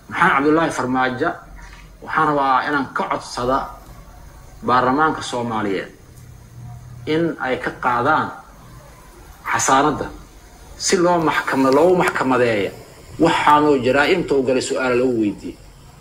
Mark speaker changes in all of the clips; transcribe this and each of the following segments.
Speaker 1: maxamed cabdullaahi farmaajo waxaan rabaa inaan ka codsada baarlamaanka soomaaliyeed in ay ka qaadaan xasaanadda si loo maxkama loogu maxkamadeeya waxaanoo jaraa-imta u galay su-aala lagu weydiiyey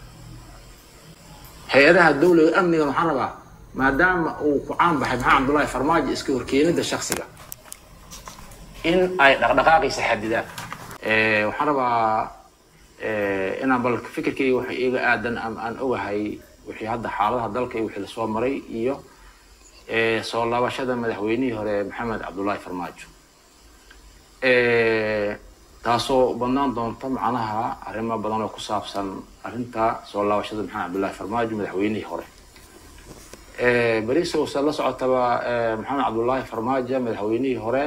Speaker 1: hay-adaha dawliga amnigan waxaan rabaa maadaama uu ku caan baxay maxamed cabdullaahi farmaajo iska horkeenida shaksiga in ay dhaqdhaqaaqiisa xadidaan waxaan rabaa inaan bal fikirkayga waxa iiga aadan ama aan ogahay wixii hadda xaaladaha dalka iyo wixii lasoo maray iyo soo laabashada madaxweynihii hore maxamed cabdullaahi farmaajo taasoo badnaan doonta macnaha arrimo badan oo ku saabsan arrinta soo laabashada maxamed cabdullaahi farmaajo madaxweynihii hore berisow se la socotaba maxamed cabdullaahi farmaajo madaxweynihii hore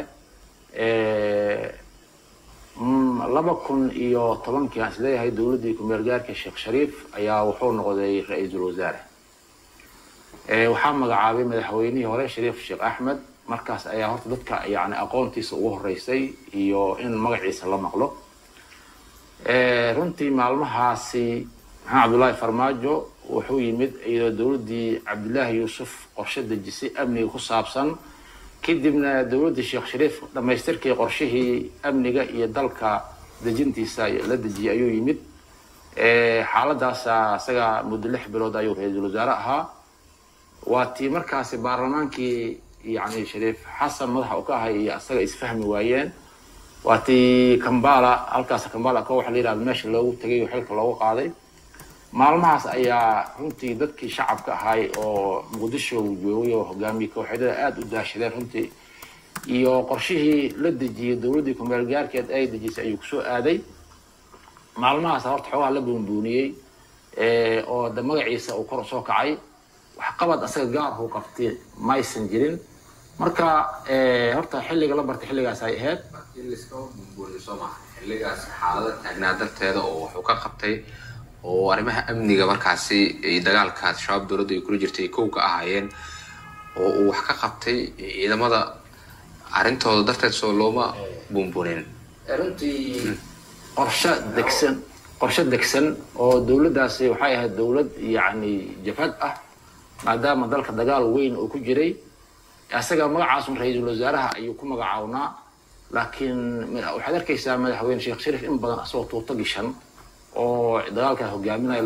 Speaker 1: laba kun iyo tobankii aan isleeyahay dowladdii ku-meel gaarka sheekh shariif ayaa wuxuu noqday ra-iisul wasaare waxaa magacaabay madaxweynihii hore shariif sheekh axmed markaas ayaa horta dadka yani aqoontiisa ugu horeysay iyo in magaciisa la maqlo runtii maalmahaasi maxamed cabdullaahi farmaajo wuxuu yimid iyadoo dowladdii cabdillaahi yuusuf qorshe dejisay amniga ku saabsan kadibna dowladdii sheekh shariif dhammaystirkii qorshihii amniga iyo dalka dejintiisa la dejiyey ayuu yimid xaaladaasa isaga muddo lix bilood ayuu ra-iisul wasaare ahaa waa tii markaasi baarlamaankii yani shariif xasan madaxa u ka ahay iyo isaga isfahmi waayeen waa tii kambala halkaas kambala ko waxa la yihahda meesha loogu tegay oo xilka loogu qaaday maalmahaas ayaa runtii dadkii shacabka ahay oo muqdisho joogay oo hogaamiye kooxyadada aada u daashadeen runtii iyo qorshihii la dejiyey dowladdii kumeel gaarkeed ay dejisay ayuu kusoo aaday maalmahaas horta xoogaha la buunbuuniyey oo de magaciisa uu kor soo kacay waxqabad asaga gaarhu qabtay maysan jirin marka horta xilliga la bartay xilligaas ay ahayd
Speaker 2: in laiskama buunbuuniyo soo maaha xilligaas xaalada taagnaa darteeda oo wuxuu ka qabtay oo arrimaha amniga markaasi dagaalkaas shabaab dowladda ay kula jirtay kow ka ahaayeen oo uu wax ka qabtay ciidamada arrintooda darteed soo looma buunbuunin
Speaker 1: runtii qorshe degsan qorshe degsan oo dowladdaasi waxay ahayd dowlad yacni jabhad ah maadaama dalka dagaal weyn uu ku jiray isaga magacaasun ra-iisul wasaaraha ayuu ku magacawnaa laakiin waxaad arkaysaa madaxweyne sheekh shariif in badan asagoo tuuto gishan oo dagaalkaa hogaaminaya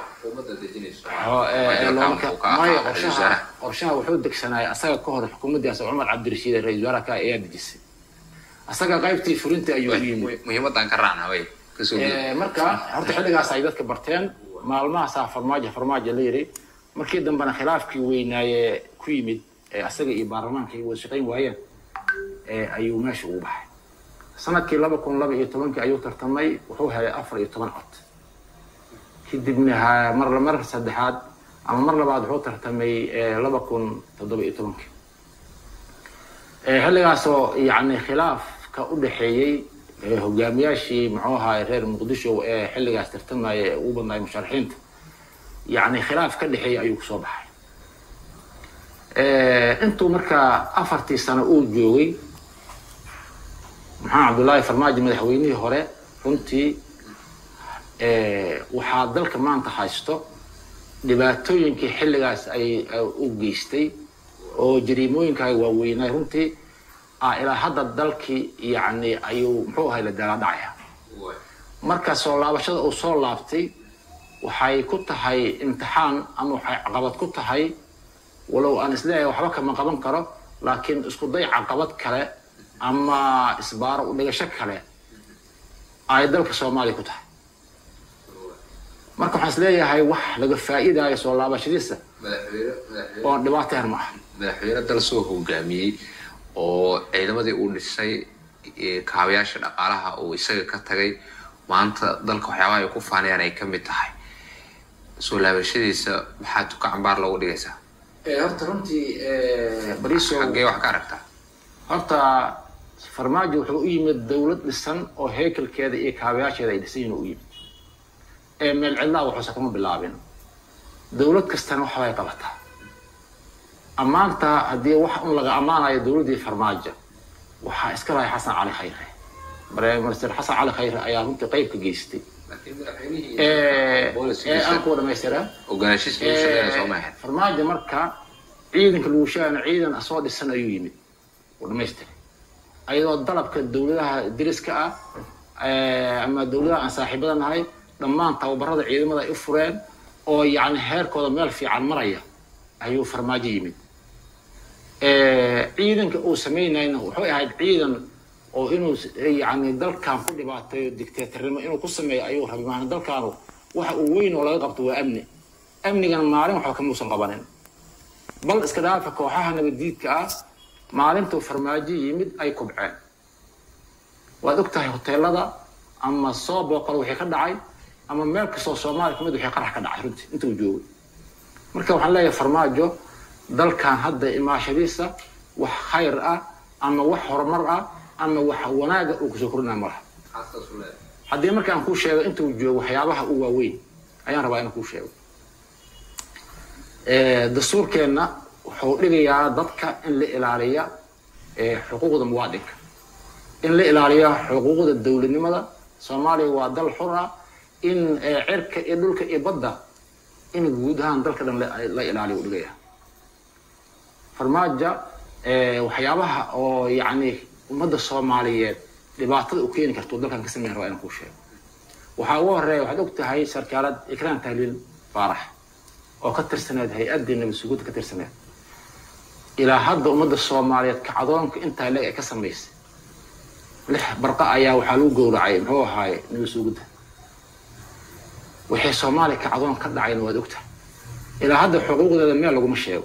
Speaker 1: maya qorshaha qorshaha wuxuu degsanaya asaga ka hor xukuumaddiias cumar cabdirashiid ee ra-isul wasaaraha ka ayaa dejisay asaga qaybtii fulinta ayuu u yimid
Speaker 2: muhiimadan ka raacna way
Speaker 1: marka horta xilligaas ay dadka barteen maalmahaasaa farmaajo farmaajo la yiri markii dambena khilaafkii weynaaye ku yimid asaga iyo baarlamaanka ay wada shaqayn waayeen ayuu meesha ugu baxay sanadkii laba kun laba iyo tobankii ayuu tartamay wuxuu helay afar iyo toban cod kadibna mar mar saddexaad ama mar labaad wuxuu tartamay laba kun toddoba iyo tobankii xilligaasoo yani khilaafka u dhexeeyey hogaamiyaashii muxuu ahaay reer muqdisho ee xilligaas tartamaya ee ugu badnaay musharaxiinta yani khilaaf ka dhexeeyey ayuu kusoo baxay intuu markaa afartii sano uu joogay maxamed cabdullaahi farmaajo madaxweynihii hore runtii waxaa dalka maanta haysto dhibaatooyinkii xilligaas ay u geystay oo jariimooyinkaa waaweynay runtii ilaa hadda dalkii yani ayuu muxuu ahay la dalaadhacaya marka soo laabashada uu soo laabtay waxay ku tahay imtixaan ama waxay caqabad ku tahay walow aan isleeyahay waxba kama qaban karo laakiin isku day caqabad kale ama isbaaro u dhigasho kale ay dalka soomaaliya ku tahay marka waxaan isleeyahay wax laga faa'iidayo soo laabashadiisa oo dhibaato yar ma aha
Speaker 2: madaxweyne dal soo hogaamiyey oo ciidamadii uu dhisay kaabayaasha dhaqaalaha uu isaga ka tagay maanta dalka waxyaabaha ay ku faanayaan ay ka mid tahay soo laabashadiisa maxaa tuka cambaar loogu dhigaysaa
Speaker 1: horta runtii bariso
Speaker 2: xaggee wax ka aragtaa
Speaker 1: horta farmaajo wuxuu u yimid dowlad dhisan oo heekelkeeda iyo kaabayaasheeda ay dhisan yihin u yimid ee meel cidlaa waxuusa kama bilaabin dowlad kastana waxbay qabataa ammaanta haddii wax un laga ammaanayo dowladdii farmaajo waxaa iska lahay xasan cali khayre minister xasan cali khayre ayaa runtii qayb ka geystay
Speaker 2: Policy-giisa.
Speaker 1: aan kuwa dhamaystiraa
Speaker 2: ogaanshiis lagu shaqeynaya soo maahan
Speaker 1: farmaajo marka ciidanka lagu sheegana ciidan soo dhisan ayuu yimid uu dhamaystiray ayadoo dalabka dowladaha deriska ah eh, ama dowladaha aan saaxiibada nahay dhammaan tababarada ciidamada ay u fureen oo yacni heerkooda meel fiican maraya ayuu farmaajo yimid Eh, ciidanka uu samaynayna wuxuu ahayd ciidan oo inuu s- yacni dalkan ku dhibaateeyo dictatornimo inuu ku sameeyo ayuu rabay maana dalkaanu waxa uu weyn oo laga qabto waa amni amnigana maalin waxba kamuusan qabanin bal iska dhaafa kooxaha nabadiidka ah maalintuu farmaajo yimid ay kubceen waad og tahay hoteelada ama soo booqal wixii ka dhacay ama meel kastoo soomaaliya kamid wixii qarax ka dhacay runtii intuu joogay marka waxaan leeyahay farmaajo dalkan hadda imaashadiisa wax khayr ah ama wax horumar ah ama wax wanaaga uu kusoo kordhinaya ma laha haddii marka aan kuu sheego intuu joogo waxyaabaha u waaweyn ayaan rabaa inaan kuu sheego Eh, dastuurkeenna wuxuu dhigayaa dadka in la ilaaliya eh, xuquuqda muwaadinka in la ilaaliya xuquuqda dowladnimada soomaaliya waa dal xur ah in eh, cirka iyo dhulka iyo badda in guud ahaan dalka dhan la- la ilaaliyo u dhigaya farmaajo eh, waxyaabaha oo yacni ummadda soomaaliyeed dhibaatada u keeni karto dalkan ka sameyn rabaa inaan kuu sheego waxaa ugu horeeya waxaad og tahay sarkaalad ikraan tahliil faarax oo ka tirsaneed hay-addii nabad sugidda ka tirsaneed ilaa hadda ummadda soomaaliyeed kacdoonka intaa leeg ay ka samaysay lix barqa ayaa waxaa lagu gowracay muxuu ahaaye nabad sugidda wixii soomaaliya kacdoon ka dhacayna waad ogtahay ilaa hadda xuquuqdeeda meel laguma sheego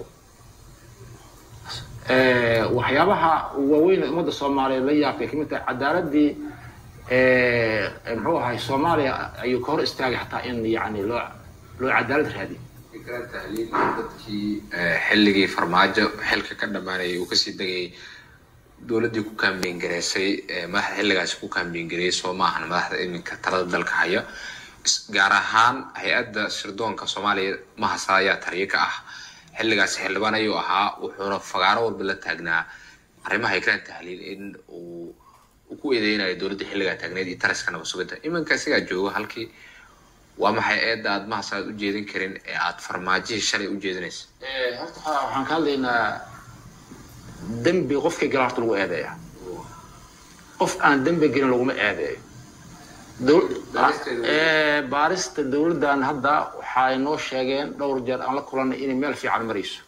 Speaker 1: Eh, waxyaabaha waaweyn ee ummadda soomaaliyeed la yaabkay kamid tahay cadaaladii eh, muxuu ahay soomaaliya ayuu ka hor istaagay xataa in yani loo loo cadaalad raadiyo
Speaker 2: fikra tahliil dadkii eh, xilligii farmaajo xilka ka dhammaanayay uu kasii degayay dowladdii ku kaambeyn gareysay eh, madaxda xilligaasi ku kaambeyn gareeyay soo maahan madaxda iminka talada dalka haya Is- gaar ahaan hay-adda sirdoonka soomaaliya mahasa ayaa taliye ka ah xilligaasi xildhibaan ayuu ahaa wuxuuna fagaaro walba la taagnaa arrimaha ikraan tahliil in uu uu ku eedeynayo dowladda xilligaa taagneed iyo taraska nabad sugidda iminka isagaa joogo halkii waa maxay eedda aad mahas aad u jeedin karin ee aad farmaajihii shalay u jeedinaysa
Speaker 1: Eh, horta waxaa- waxaan ka hadlaynaa dembi qofkii gala horta lagu eedeeya qof aan dembi gelin laguma eedeeyo Dowl-
Speaker 2: Baaristeedu-
Speaker 1: Eh, baarista dowladdan hadda waxay noo sheegeen dhowr jeer aan la kulanay inay meel fiican marayso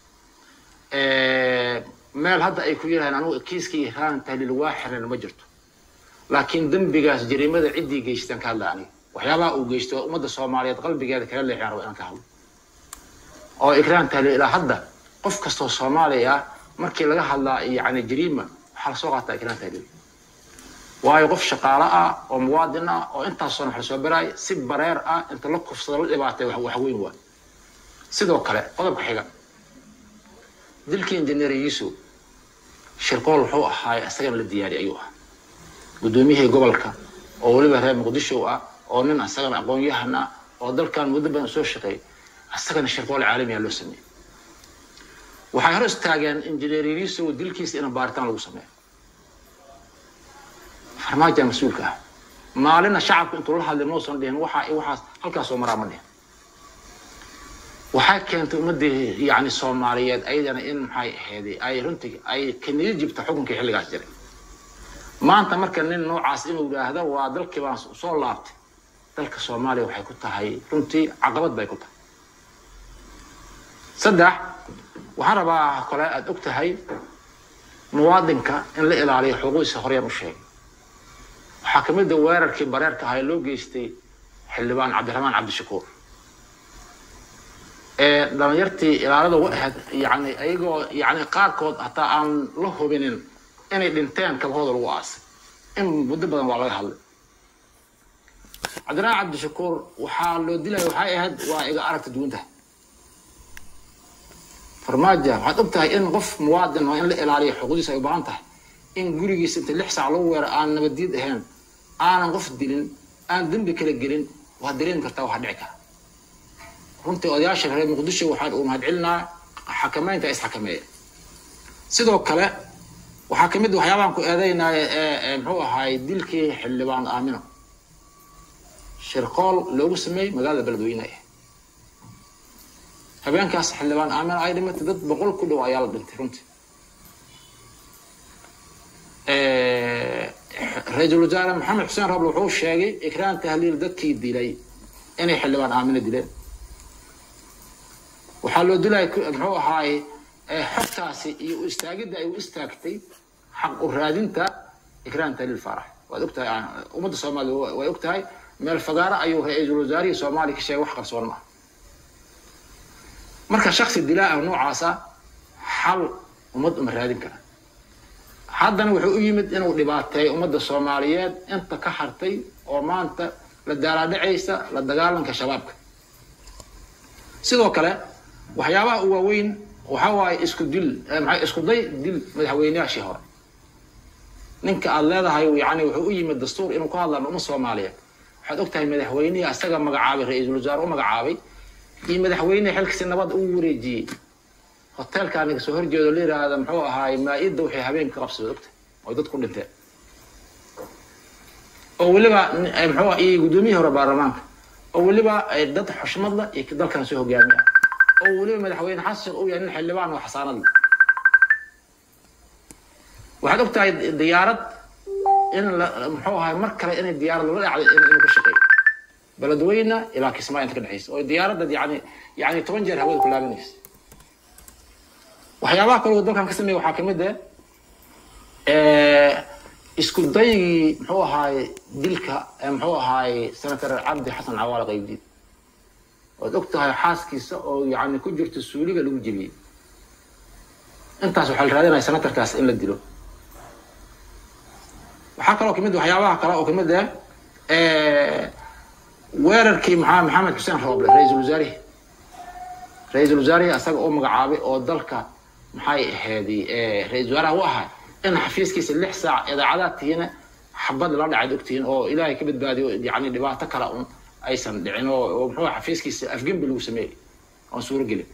Speaker 1: Eh, meel hadda ay ku yidhahdeen anugu kiiskii ihraan tahliil waa xiran ma jirto laakiin dembigaas jariimada ciddii geystaan ka hadla aniga waxyaabaha uu geysto waa ummadda soomaaliyeed qalbigeeda kala leexiyaan raba inaan ka hadlo oo ikraan tahliil ilaa hadda qof kastoo soomaaliya ah markii laga hadlaa yani jariima waxaa lasoo qaataa ikraan tahliil waayo qof shaqaale ah oo muwaadin ah oo intaasoo wax lasoo baraay si bareer ah inta la kufsado la dhibaatay wax wax weyn waa sidoo kale qodobka xiga dilkii injineer yuusuf shirqool wuxuu ahaay isagana la diyaariyay ayuu ahaa guddoomiyihii gobolka oo weliba reer muqdisho ah oo nin isagana aqoon-yahan ah oo dalkan muddo badan soo shaqeeyay isagana shirqool caalamiya loo sameeyey waxay hor istaageen injineer yuusuf dilkiisa in baaritaan lagu sameeyo farmaajo mas-uulka ah maalina shacabka intuu la hadlay mausan dhihin waxa waxaas halkaasoo maraa ma dhihin waxay keentay ummadii yani soomaaliyeed ayadana in maxay ahayd ay runtii ay kaniyo jibta xukunkii xilligaas jiray maanta marka nin noocaas inuu yidhaahdo waa dalkii baan soo laabtay dalka soomaaliya waxay ku tahay runtii caqabad bay ku tahay saddex waxaan rabaa kale aada og tahay muwaadinka in la ilaaliyo xuquuqdiisa horyaan u sheegay waxaa ka mid a weerarkii bareerka ahaa ee loo geystay xildhibaan cabdiraxmaan cabdishakuur ee dhalinyartii ilaalada u ahayd yani ayagoo yani qaarkood hataa aan la hubinin inay dhinteen kabahooda lagu aasay in muddo badan waa laga hadlay cabdiraxmaan cabdishakuur waxaa loo dilaya waxay ahayd waa iga aragta duwantaha farmaajo waxaad og tahay in qof muwaadin oo in la ilaaliyo xuquuqdiisa ay u baahan tahay in gurigiisa inta lix saac lagu weero aan nabadiid ahayn aanan qof dilin aan dembi kala gelin waad dareemi kartaa waxaa dhici kara runtii odayaasha reer muqdisho waxaan uu mahadcelinaa xakameynta isxakameeya sidoo kale waxaa kamid waxyaabahan ku eedeynaya ee muxuu ahaay dilkii xildhibaan aamino shirqool loogu sameeyey magaalada beledweyne habeenkaas xildhibaan aamin ay dhimatay dad boqol ku dhow ayaa la dhintay runtii ra-iisul wasaare maxamed xuseen roble wuxuu sheegay ikraan tahliil dadkii dilay inay xildhibaan aamina dileen waxaa loo dilaya muxuu ahaaye xogtaasi iyo u istaagidda ay u istaagtay xaq u raadinta ikraan tahliil faarax waad ogtahay ummadda soomaaliya way og tahay meel fagaaro ayuu ra-iisul wasaarihii soomaaliya ka sheegay wax qarsoon maaha marka shaksi dilaa ah noocaasa xal ummad uma raadin kara haddana wuxuu u yimid inuu dhibaateeyo ummadda soomaaliyeed inta ka hartay oo maanta la daalaadhacaysa la dagaalanka shabaabka sidoo kale waxyaabaha u waaweyn waxaa waaye isku dil maa isku day dil madaxweyneyaashii hore ninka aada leedahay yani wuxuu u yimid dastuur inuu ka hadlaan umma soomaaliyeed waxaad og tahay madaxweynihii asaga magacaabay ra-iisul wasaare u magacaabay iyo madaxweyne xilkasi nabad uu wareejiyey hoteelkaa naga soo horjeedo la yiraahda muxuu ahaay maa-idda waxay habeenka qabsada ogta oy dad ku dhinteen oo weliba muxuu iyo guddoomiyihii hore baarlamaanka oo weliba dad xushmad la iyo dalkan soo hogaamiya oo weliba madaxweyne xasan uu yahay nin xildhibaan oo xasaanad leh waxaad og tahay diyaarad in la muxuu ahaay mar kale inay diyaarad lala dhacday inuu ka shaqeeyo beledweyne ilaa kismaayo inta ka dhexaysa oo diyaaradda yani yani toban jeer hawada ku laabanaysa waxyaabaha kaloo dalkan ka sameeya waxaa kamid ah isku daygii muxuu ahaaye dilka muxuu ahaaye senator cabdi xasan cawaale qaybdiid ood og tahay xaaskiisa oo yani ku jirto suuliga lagu jebiyey intaas waxaa la raadinaya senatorkaas in la dilo waxaa kaloo kamid waxyaabaha kale oo kamid ah weerarkii maa maxamed xuseen rooble ra-iisul wasaarihi ra-iisul wasaarihii asaga u magacaabay oo dalka maxay ahaydey ra-isul wasaaraha u ahaa in xafiiskiisa lix saac idaacadaad tihiina xabad la dhacayd ogtihiin oo ilaahay ka badbaadiyo yani dhibaato kale un aysan dhicin oo muxuu xafiiskiisa afgembi lagu sameeyey oon suuro gelin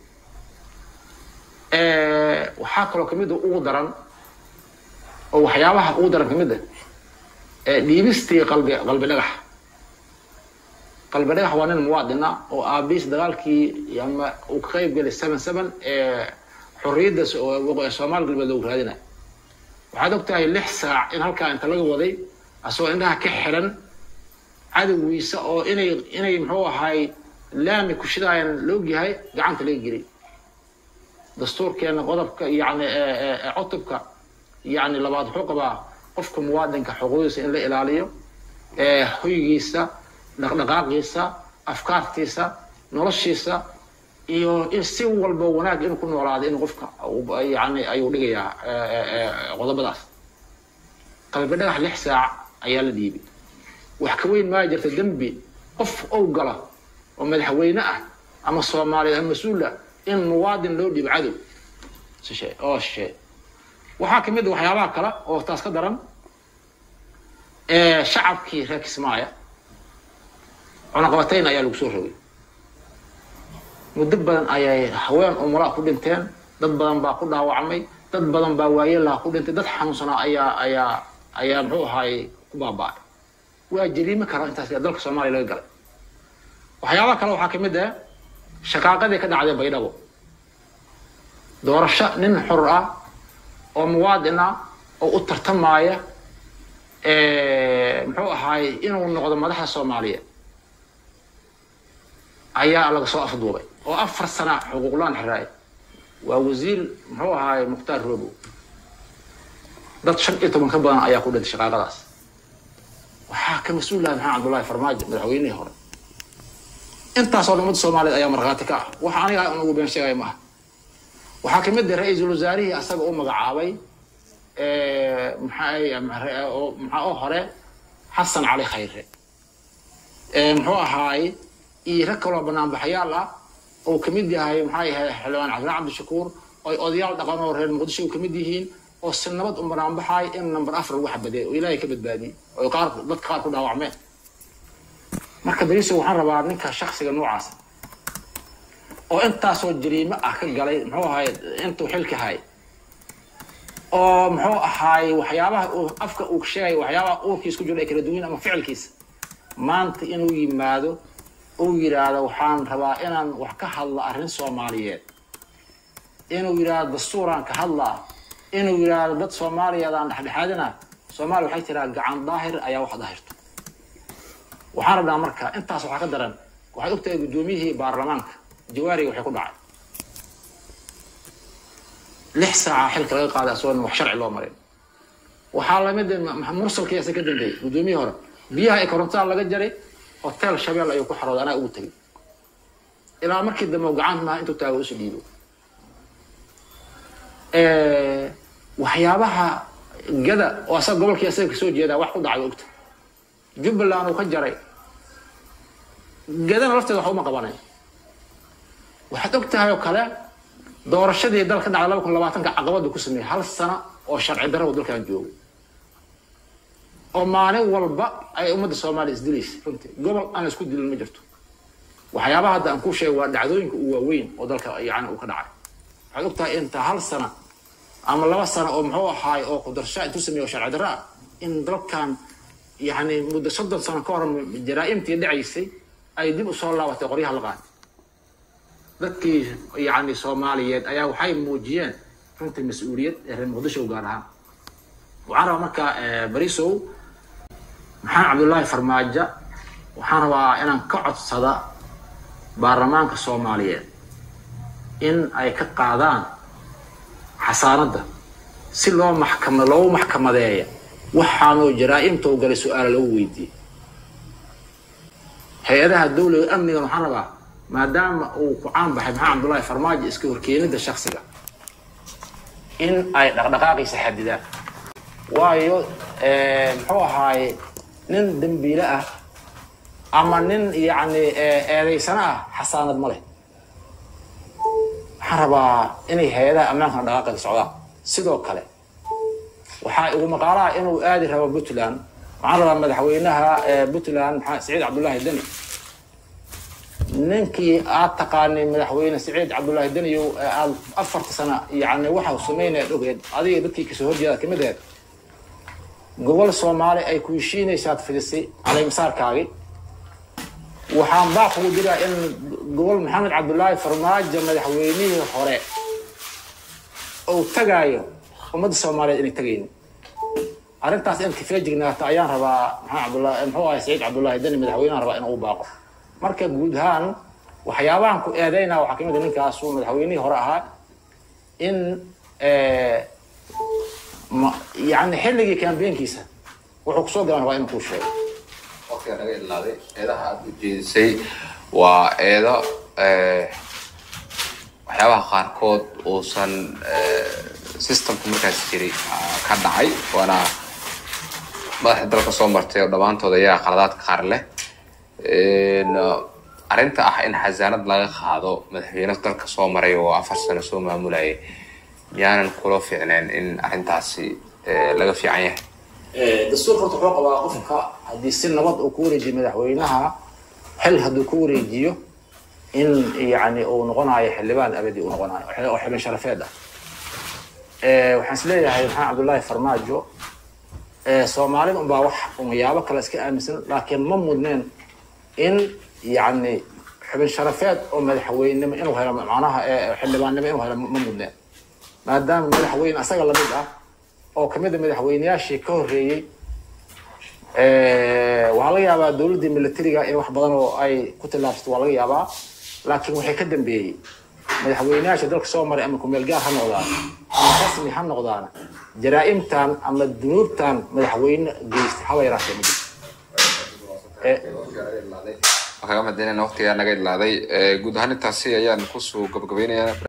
Speaker 1: waxaa kaloo kamid ugu daran oo waxyaabaha ugu daran kamid ah dhiibistii qalbi qalbi dhagax qalbi dhagax waa nin muwaadina oo aabiis dagaalkii ama uu ka qayb gelay seven seven ee xorriyadda soomaali galbeed loogu raadinay waxaad og tahay lix saac in halkaa inta laga waday asagoo indhaha ka xiran cadowgiisa oo inay inay muxuu ahaay laami kushidaayan laogyahay gacanta laga gelay dastuurkeena qodobka yani cutubka yani labaad wuxuu qabaa qofka muwaadinka xuquuqdiisa in la ilaaliyo hoygiisa dhaqdhaqaaqiisa afkaartiisa noloshiisa iyo in si walba wanaag inuu ku noolaado in qofka yani ayuu dhigayaa qodobadaas qalbi dhagax lix saac ayaa la dhiibay wax ka weyn maa jirta dembi qof ow gala oo madaxweyne ah ama soomaaliya ama mas-uul ah in muwaadin loo dhiibo cadow oo shisheey waxaa kamid waxyaabaha kale oo taas ka daran shacabkii reer kismaayo cunaqabatayn ayaa lagu soo rogay muddo badan ayay haween umulaa ku dhinteen dad badan baa ku dhaawacmay dad badan baa waayeelaha ku dhintay dad xanuunsanaa ayaa ayaa ayaa muxuu ahaay ku baaba-ay waa jariime kara intaas dalka soomaaliya laga galay waxyaabaha kale waxaa kamid ah shaqaaqadii ka dhacday baydhabo doorasho nin xor ah oo muwaadin ah oo u tartamaaya muxuu ahaay inuu noqdo madaxda soomaaliyeed ayaa laga soo afduubay oo afar sana xuquuqlaan xiraay waa wasiir muxuu ahaay mukhtaar robo dad shan iyo toban ka badan ayaa ku dhintay shaqaaqadaas waxaa ka mas-uul laha maxamed cabdullahi farmaajo madaxweynihii hore intaasoo dhan ummadda soomaaliyeed ayaa markhaati ka ah waxa aniga aan ugu been sheegaya maaha waxaa kamid ah ra-iisul wasaarihii asaga u magacaabay maxaa oo hore xasan cali khayre muxuu ahaay iyo rag kaloo banaanbaxayaal ah oo kamid yahay maxaa yahay xildhibaan cabdillaan cabdishakuur oy odayaal dhaqan oo reer muqdisho kamid yihiin oo si nabad u banaanbaxaay in number afar lagu xabadeey oo ilaahay ka badbaadiyey oo qaar dadka qaar ku dhaawacmeen marka beriso waxaan rabaa ninka shaksiga noocaasa oo intaasoo jariime ah ka galay muxuu ahaay intuu xilka hay oo muxuu ahaay waxyaabaha afka uu sheegay waxyaabaha uurkiisa ku jiro ay kala duwan ama ficilkiisa maanta inuu yimaado uu yidhaahdo waxaan rabaa inaan wax ka hadla arrin soomaaliyeed inuu yidhaahdo dastuuraan ka hadlaa inuu yidhaahdo dad soomaaliyeed aan dhexdhexaadina soomaaliya waxay tiraa gacan daahir ayaa wax daahirto waxaan rabnaa marka intaas waxaa ka daran waxaad ogtahay guddoomiyihii baarlamaanka jawaariga waxay ku dhacay lix saaca xilka laga qaaday asagoo wax sharci loo marin waxaa lamid mursalkii asa ka dambeeyey guddoomiyihii hore biyaha ee korontada laga jaray hotel shabeel ayuu ku xarooday anaa ugu tegay ilaa markii dambe gacanta maaha intuu taago isu dhiibo waxyaabaha gada oo asaga gobolkii asaga kasoo jeedaa wax ku dhacay ogta jubbaland uu ka jaray gadana lafteeda wax uma qabanay waxaad og tahay oo kale doorashadii dalka dhacday laba kun labaatanka caqabada ku sameeyey hal sano oo sharci darro dalkan joogay oo maalin walba ay ummadda soomaaliya isdilaysa runtii gobol aan isku dilin ma jirto waxyaabaha hadda aan ku sheegay waa dhacdooyinka u waaweyn oo dalka yani uu ka dhacay waxaad og tahay inta hal sano ama laba sano oo muxuu ahaay oo kudarsha intuu sameeyo sharci darro ah in dalkan yani muddo soddon sano ka hor jaraa'imtii dhacaysay ay dib usoo laabatay qoryaha la qaatay dadkii yani soomaaliyeed ayaa waxay muujiyeen runtii mas-uuliyad ee reer muqdisho gaar ahaan waxaan rabaa marka barisow maxamed cabdullaahi farmaajo waxaan rabaa inaan ka codsada baarlamaanka soomaaliyeed in ay ka qaadaan xasaanadda si loo maxkama loogu maxkamadeeya waxaanoo jaraa'imta u galay su-aala lagu weydiiyey hay-adaha dawliga amnigan waxaan rabaa maadaama uu ku caan baxay maxamed cabdullaahi farmaajo iska horkeenida shaksiga in ay dhaqdhaqaaqiisa xadidaan waayo muxuu ahaaye nin dembiile ah ama nin yacni eedaysano ah xasaanad ma leh waxaan rabaa inay hay-adaha ammaankan dhaqaaqeeda socdaan sidoo kale waxaa igu maqaalaha inuu aadi rabo puntland waxaan rabaa madaxweynaha puntland maxaa siciid cabdullaahi deni ninkii aad taqaanay madaxweyne siciid cabdullaahi deniyow aad afarta sana yani waxa sameynaya ogeed adiga dadkii kasoo horjeeda kamid aheed gobol soomaali ay ku heshiinaysaad fidisay caleymasaarkaagi waxaan baa kugu diraa in gobol maxamed cabdullaahi farmaajo madaxweynihii hore uu tagaayo ummadda soomaaliyeed inay tagaynin arrintaas in kafeejignaato ayaan rabaa maxamed cabdullahi muxuu ahay saciid cabdullaahi deni madaxweynahan rabaa inuu baaqo marka guud ahaan waxyaabahan ku eedeynaa waxaa kamid a ninkaasu madaxweynihii hore ahaa in yani xilligii kambeenkiisa wuxuu kusoo galan rabaa inuu kuu sheego
Speaker 2: waqtiga naga ilaaday eedaha aada u jeedisay waa eedo waxyaabaha qaarkood uusan systemka markaas jiray ka dhacay waana madaxda dalka soo martay oo dhammaantood ayaa qaladaadka qaar leh arrinta ah in xasaanad laga qaado madaxweyne dalka soo maray oo afar sano soo maamulayay miyaanan kula fiicneen in arrintaasi laga fiican yahay
Speaker 1: dastuurka horta wuxuu qabaa qofka haddii si nabad uu ku wareejiyo madaxweynaha xil hadduu ku wareejiyo in yani uu noqonayo xildhibaan abadi uu noqonayo oo xibin sharafeed ah waxaan is leeyahay maxamed cabdullaahi farmaajo soomaalida unbaa wax unyaabo kale iska aaminsan laakiin ma mudneen in yani xubin sharafeed oo madaxweynenimo inuu helo macnaha xildhibaannimo inuu helo ma mudneen maadaama madaxweyne asaga lamid ah oo kamid a madaxweyneyaashii ka horreeyey waxaa laga yaabaa dowladdii militariga in wax badan oo ay ku tillaabsato waa laga yaabaa laakiin waxay ka dambeeyey madaxweyneyaasha dalka soo maray ama kumeel gaar ha noqdaan ama rasmi ha noqdaan jaraa'imtan ama dunuubtan madaxweyne geystay haba yaraatee ma jirto
Speaker 2: kaga madinayna waqtigaa naga ilaaday guud ahaan intaasi ayaan kusoo gabagabaynayaa